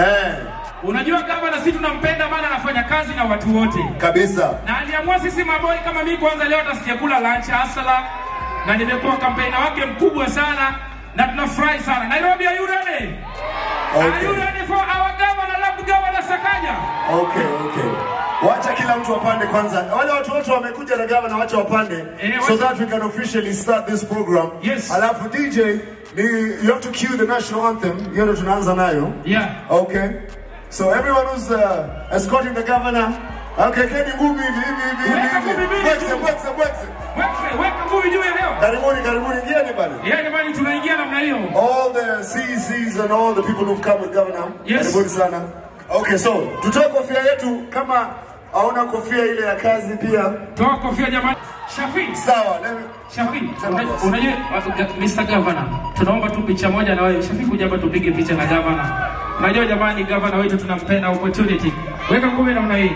Eh, Unajua gavana, sisi tunampenda maana anafanya kazi na watu wote, kabisa. na aliamua sisi maboi kama mimi kwanza leo hata sijakula lunch asala, na nimekuwa kampeni wake mkubwa sana, na tunafurahi sana. Nairobi, are you ready? Are you Okay. ready for our governor, love governor Sakaja? Okay, okay. Wacha kila mtu apande kwanza. Wale watu wote wamekuja na gavana wacha wapande Eh, so wacha- that we can officially start this program. Yes. Alafu DJ, ni, you have to cue the national anthem. Hiyo ndio tunaanza nayo. Yeah. Okay. So everyone who's uh, escorting the governor. Okay, keni ngumi hivi hivi hivi Weka hivi. ngumi mbili Bwekse, juu. bwekse, bwekse. Weka weka ngumi juu ya leo. Karibuni, karibuni, ingieni bana. Yeah, jamani, tunaingia namna hiyo. All the CECs and all the people who've come with governor. Yes. Karibuni sana. Okay, so tutoe kofia yetu kama hauna kofia ile ya kazi pia. Toa kofia jamani. Shafi, Sawa. let me- Shafi, una- unajua watu- Mr. Governor, tunaomba tu picha moja na wewe. Shafi, kuja hapa tupige picha na governor. Unajua jamani, governor wetu tunampenda opportunity. Weka ngumi namna hii.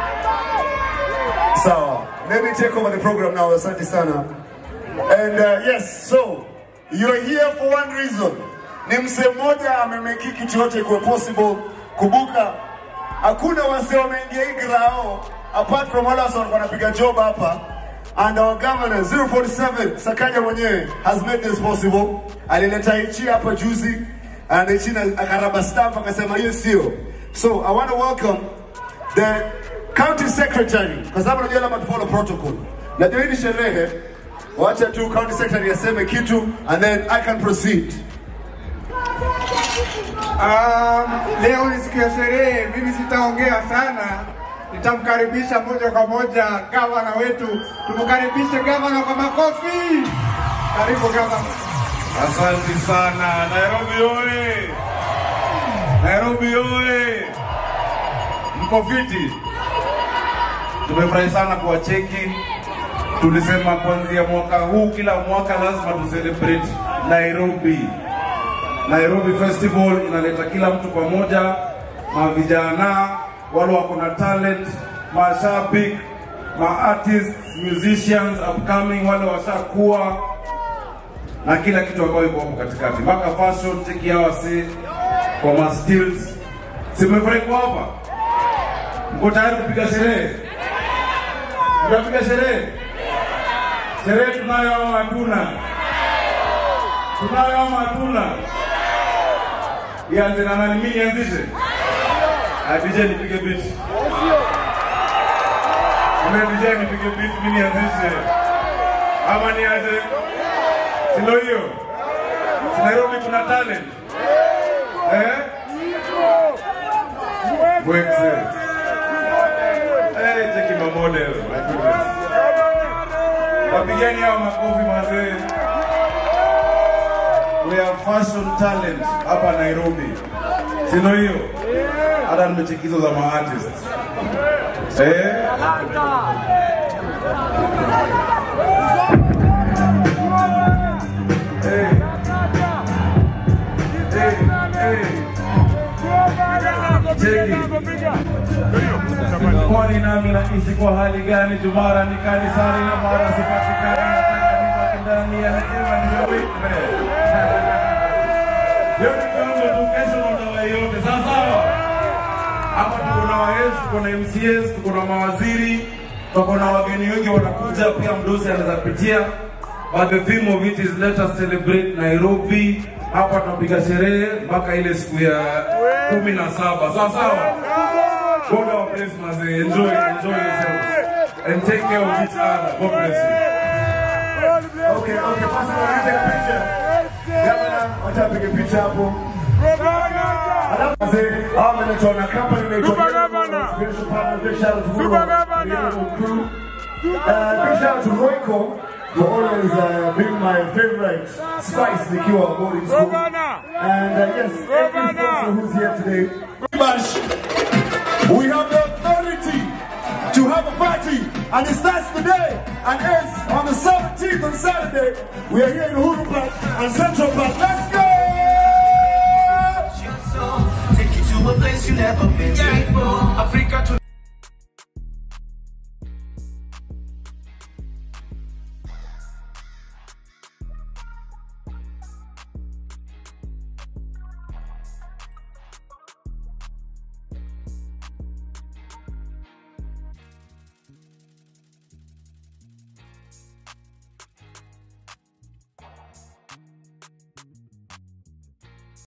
Sawa. Let me take over the program now. Asante sana. And uh, yes, so you're here for one reason. Ni msee mmoja amemeki kitu yote kuwa possible. Kumbuka hakuna wase wameingia hii grao apart from wale wase walikuwa wanapiga job hapa. And our governor 047 Sakaja mwenyewe has made this possible. Alileta hichi hapa juzi and hichi na akaraba stamp akasema hiyo sio. So I want to welcome the county secretary kwa sababu najua labda tufollow protocol. Najua hii ni sherehe, wacha tu county secretary aseme kitu and then I can proceed. Um, leo ni siku ya sherehe, mimi sitaongea sana, nitamkaribisha moja kwa moja gavana wetu. Tumkaribishe gavana kwa makofi. Karibu gavana. Asante sana. Nairobi oye! Nairobi oye! Mko fiti? Tumefurahi sana kuwacheki. Tulisema kuanzia mwaka huu, kila mwaka lazima tu celebrate Nairobi. Nairobi Festival inaleta kila mtu pamoja, mavijana, wale wako na talent, mashabiki, ma artists, musicians upcoming, wale washakuwa na kila kitu ambayo iko hapo katikati, mpaka fashion, cheki hawa si kwa ma stills. Simefurahi kwa hapa, mko tayari kupiga sherehe? Mtapiga sherehe? Sherehe tunayo ama hatuna? Tunayo ama hatuna? Ianze na nani? Mimi nianzishe? Ah, DJ nipige beat. Mimi DJ nipige beat, mimi nianzishe. Ama niaje? Si ndio hiyo? Si Nairobi kuna talent. Eh? Wekse. Eh, cheki ma model. My goodness. Wapigeni hao makofi mazee. We have fashion talent hapa Nairobi. Si ndio hiyo? Hata nimechekizo za ma artists. Eh? Hey. Hey, hey. Cheki. Kwani nami naishi kwa hali gani? Jumara ni kanisani na mara sipatikani, nataka nibaki ndani ya neema niyowekwe. Yote kwanza tu, kesho ndo ndawa yote, sawa sawa. Hapa tuko na waes, tuko na MCS, tuko na mawaziri, tuko na wageni wengi wanakuja, pia mdosi anaweza pitia. But the theme of it is let us celebrate Nairobi. Hapa tunapiga sherehe mpaka ile siku ya kumi na saba, sawa sawa. God our bless mazee. Enjoy, enjoy yourselves. And take care of each other. God bless you. Okay, okay, basi wanaweza picha. Gavana, wacha apige picha hapo. Alafu mzee, hawa wameletwa na company inaitwa Super Yellow Governor. Spiritual Partner. Big shout out to Super Muro, Governor. the Yellow crew. Uh, big shout out to Royco for always uh, being my favorite spice nikiwa boarding school. Governor. And uh, yes, every Governor. sponsor who's here today. Bash, we have the authority to have a party, and it starts today and ends on the 17th on Saturday. We are here in Uhuru Park and Central Park. Let's go!